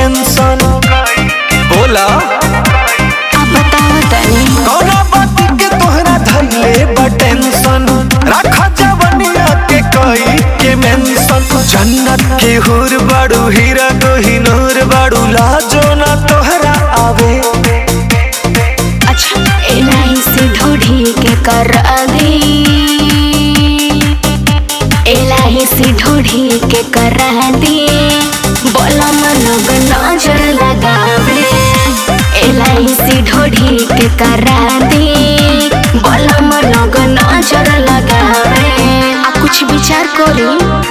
Mention बोला अब बताओ तनी कौना बात के तोहरा धइले बा टेंशन रखा जवनिया के कई के मेंशन जन्नत के हुर बाड़ू हीरा को हिनूर बाड़ू लाजो ना तोहरा आवे अच्छा एलाई से ढोढ़ी के कर दी एलाई से ढोढ़ी के कर दी बोला लोग नजर लगावे एलाई से ढोढ़ी के कर दी बोला लोग नजर लगावे आ कुछ विचार करी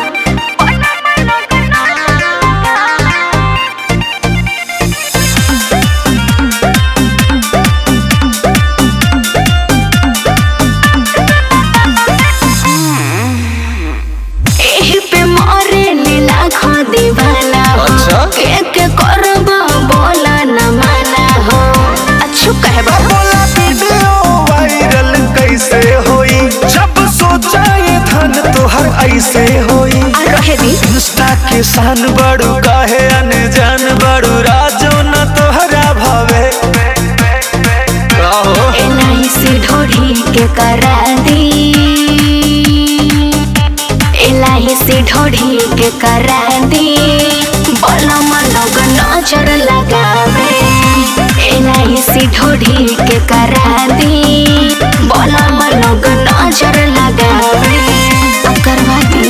एही पे मरे लीला खो दीवाना हो अच्छा? के के करब बोला न माना हो अच्छू कहबा बोला वीडियो वायरल कैसे होई जब सोचा ये धन तोहर ऐसे होई आ रहे दी इंस्टा के शान बड़ू काहे अनजान बड़ू राजो न तोहरा भावे काहो एलाई से ढोढ़ी के करा दी एलाई से ढोढ़ी के करा दी बोला लोग नजर लगावे एलाई से ढोढ़ी के करा दी बोला लोग नजर लगावे अब करवा दी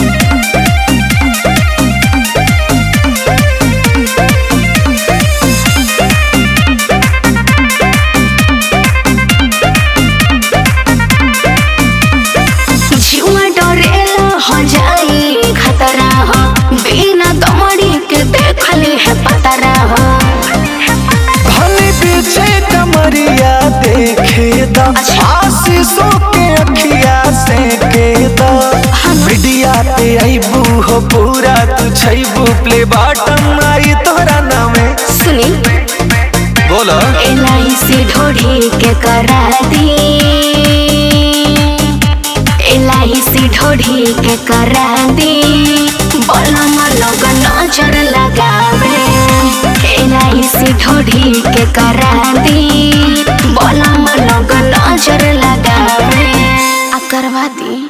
जुआ डरेला हो जाई खतरा हो बिना दमड़ी के देखली है पतरा हो भले पीछे कमरिया देखे दा अच्छा। आशीषों के अखिया से के दा मीडिया पे आईबू हो पूरा तू छैबू प्ले बॉटम आई तोहरा नामे सुनी बोलो एलाई से ढोढ़ी के करा दी एलाई से ढोढ़ी के करा दी बोला लोग नजर लगावे एलाई से ढोढ़ी के करा दी बोला लोग नजर लगावे आ करवा दी